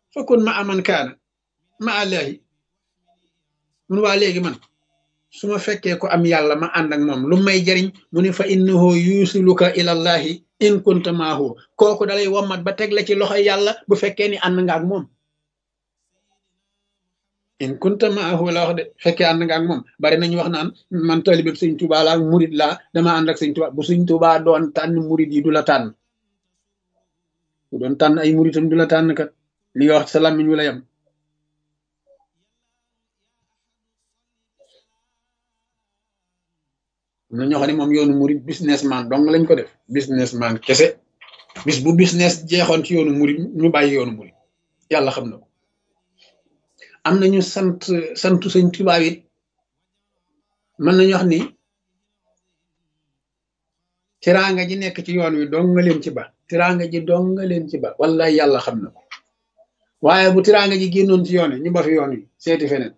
fakun ma aman kaana ma allahi mun waa léegi man su ma fekkee ko am yàlla ma ànd ak moom lu may jariñ mu ne fa innahu yusiluka ilallahi in kunta maahu kooku dalay wommat ba teg la ci loxoy yàlla bu fekkee ni ànd nga ak moom in kunta maahu la wax de fekkee ànd nga ak moom bari nañu wax naan man talibeb sëñ Tuubaa laa murid laa dama ànd ak sëñ Tuubaa bu sëñ Tuubaa doon tànn murid yi du la tànn bu doon tànn ay muritam du la tànn kat li nga wax sa làmmiñ wu la yam am na ñoo xam ne moom yoonu murid businessman dong lañ ko def businessman kese bis bu business jeexoon ci yoonu murid ñu bàyyi yoonu murid yàlla xam na ko am nañu sant santu sëñ Tuubaa it mën nañu wax ni tiraanga ji nekk ci yoon wi dong nga leen ci ba tiraanga ji dong nga leen ci ba wallahi yàlla xam na ko waaye bu tiraanga ji génnoon ci yoon wi ñu ba fi yoon wi seeti feneen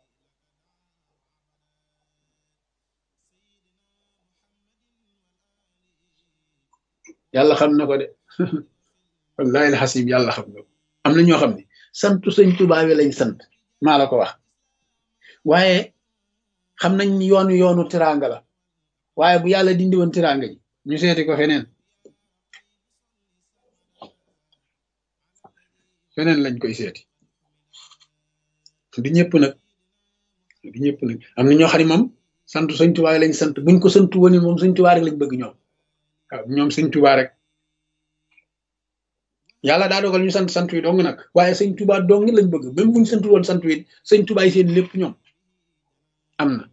yàlla xam na ko de wallahi alxasim yàlla xam na ko am na ñoo xam ne santu sëñ Tuubaa wi lañ sant maa la ko wax waaye xam nañ yoonu yoonu tiraanga la waaye bu yàlla dindi woon tiraanga ji ñu seeti ko feneen feneen lañ koy seeti du ñëpp nag du ñëpp nag am na ñoo xam ne moom santu sëñ Tuubaa wi lañ sant buñ ko santu woon moom sëñ Tuubaa rek lañ bëgg ñoom waaw ñoom sëñ Tuubaa rek yàlla daa dogal ñu sant sant wi dong nag waaye sëñ Tuubaa dong lañ bëgg même buñ sant woon sant wi sëñ Tuubaa yi seen lépp ñoom am na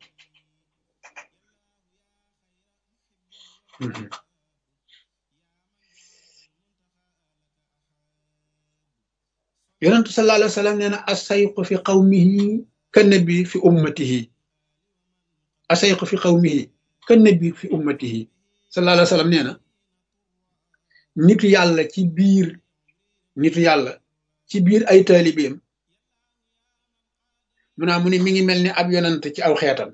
yonentu sallallahu alayhi wa sallam nee na asayqu fi qawmihi ka nabi fi ummatihi asayqu fi qawmihi ka nabi fi ummatihi sallallahu alayhi wa sallam nee na nitu yàlla ci biir nitu yàlla ci biir ay taalibeem mu naa mu ne mi ngi mel ni ab yonant ci aw xeetam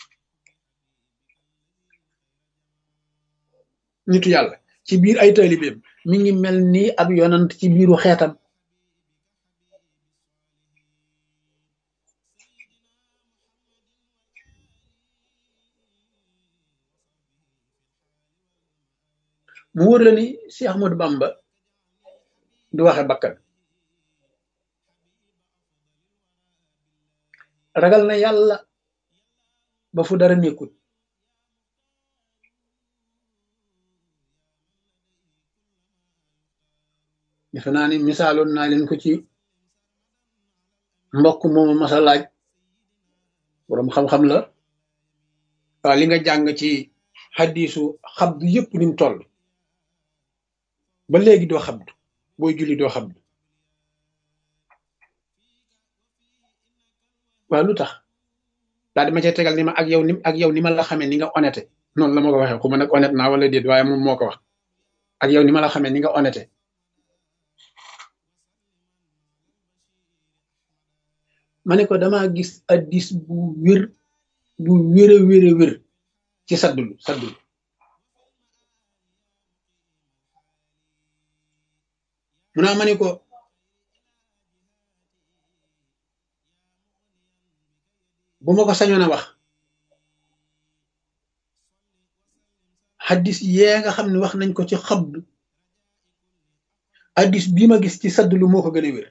nitu yàlla ci biir ay taalibeem mi ngi mel ni ab yonant ci biiru xeetam mu wóor la ni Cheikh Ahmadou Bamba du waxe bakkan ragal na yàlla ba fu dara nekkul defe naa ni misaaloon naa leen ko ci mbokk moomu masa laaj boroom xam-xam la waaw li nga jàng ci xaddiisu xabdu yëpp ni mu toll ba léegi doo xabdu booy julli doo xabdu waaw lu tax daal di ma cay tegal ni ma ak yow ni ak yow ni ma la xamee ni nga honnête noonu la ma ko waxee xuma nag honnête naa wala déet waaye moom moo ko wax ak yow ni ma la xamee ni nga honnête ma ne ko damaa gis addis bu wér bu wér a wér a wér ci saddulu saddulu mu naa ma ne ko bu ma ko sañoon a wax xaddis yee nga xam ne wax nañ ko ci xabdu addis bii ma gis ci saddulu moo ko gën a wér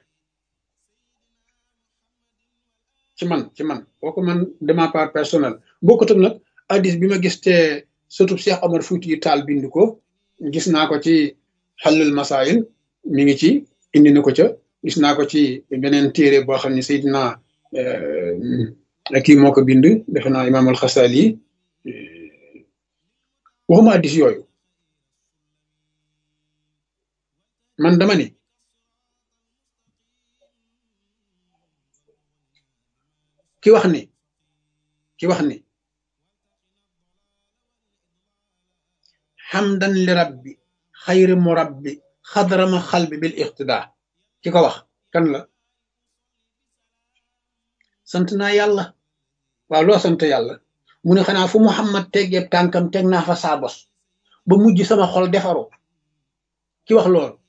ci man ci man kooku man de ma part personnelle bokkutug nag addis bi ma gis te surtout Cheikh Omar Fouti yu taal bind ko gis naa ko ci xallul masaayil mi ngi ci indi na ko ca gis naa ko ci beneen téere boo xam ne Seydina kii moo ko bind defe naa imaam al-Xasali waxuma addis yooyu man dama ni ki wax ni ki wax ni xamdan li rabbi xayri murabbi xadrama xalbi bil iqtida ki ko wax kan la sant naa yàlla waaw loo sant yàlla mu ne xanaa fu muhammad teggeeb tànkam teg naa fa saa bos ba mujj sama xol defaru ki wax loolu